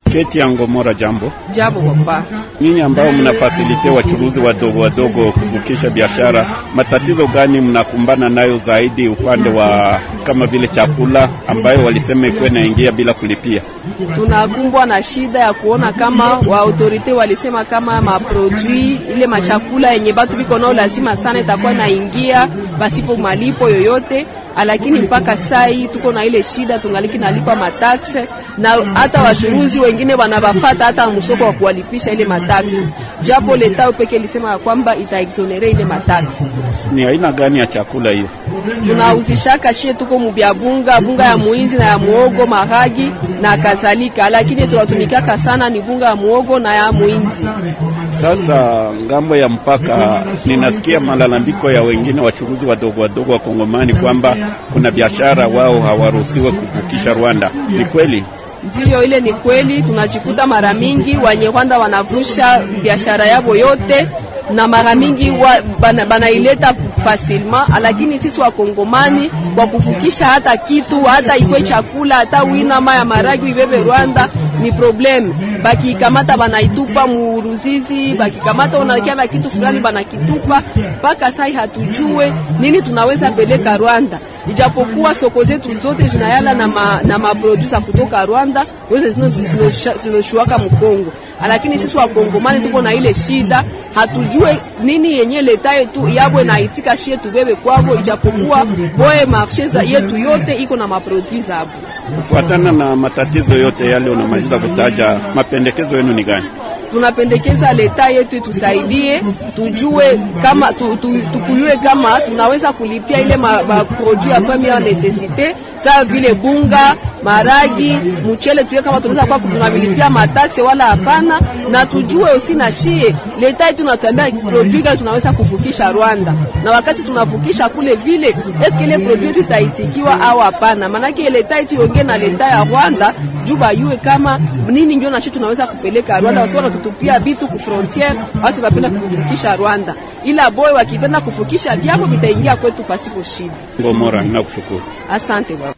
Keti ya Ngomora, jambo jambo papa. Nyinyi ambao mnafasilite wachuruzi wadogo wadogo kuvukisha biashara, matatizo gani mnakumbana nayo zaidi upande wa kama vile chakula ambayo walisema ikuwe naingia bila kulipia? Tunakumbwa na shida ya kuona kama wa autorite walisema kama maprodui ile machakula yenye batu biko nao lazima sana itakuwa naingia pasipo malipo yoyote lakini mpaka sai tuko na ile shida, tungaliki nalipa mataxe na hata washuruzi wengine wanabafata hata msoko wa kuwalipisha ile mataxe, japo leta peke lisema kwamba itaexonere ile mataxe. Ni aina gani ya chakula hiyo? Tunauzishaka shie, tuko mubya bunga bunga ya muinzi na ya muogo, maragi na kadhalika, lakini tunatumikaka sana ni bunga ya muogo na ya muinzi. Sasa ngambo ya mpaka, ninasikia malalamiko ya wengine wachuruzi wadogo wadogo wa Kongomani kwamba kuna biashara wao hawaruhusiwe kuvukisha Rwanda. Ni kweli? Ndiyo, ile ni kweli. Tunajikuta mara mingi wenye Rwanda wanavusha biashara yabo yote na mara mingi banaileta bana fasilma, lakini sisi wakongomani kwa kuvukisha hata kitu hata ikwe chakula hata wina maya maragi ibebe Rwanda ni problem. Bakikamata banaitupa muruzizi, bakikamata unakia kitu fulani banakitupa. Mpaka sai hatujue nini tunaweza peleka Rwanda, ijapokuwa soko zetu zote zinayala na ma, na maprodusa kutoka Rwanda zote zinoshuaka Mkongo, lakini sisi wakongomani tuko na ile shida, hatujue nini yenye leta yetu yabwe na itika shie tubebe kwabo, ijapokuwa boye marshe yetu yote iko na maprodui zabo. Kufuatana na matatizo yote yale unamaliza kutaja, mapendekezo yenu ni gani? Tunapendekeza leta yetu itusaidie, tujue kama tu, tu, tukuyue kama tunaweza kulipia ile maprodui ma ya premiere necessite sawa vile bunga, maragi, mchele, tuye kama tunaweza kwa tunabilipia mataksi wala hapana, na tujue usi na shie leta yetu natuambia produit gani tunaweza kuvukisha Rwanda, na wakati tunavukisha kule vile, eske ile produit yetu itaitikiwa au hapana? Maanake leta yetu iongee na leta ya Rwanda juba yue kama nini ndio na shie tunaweza kupeleka Rwanda, wasipo wanatutupia vitu ku frontiere, watu tunapenda kuvukisha Rwanda, ila boy wakipenda kuvukisha vyabo vitaingia kwetu pasipo shida. Ngomora, nakushukuru, asante baba.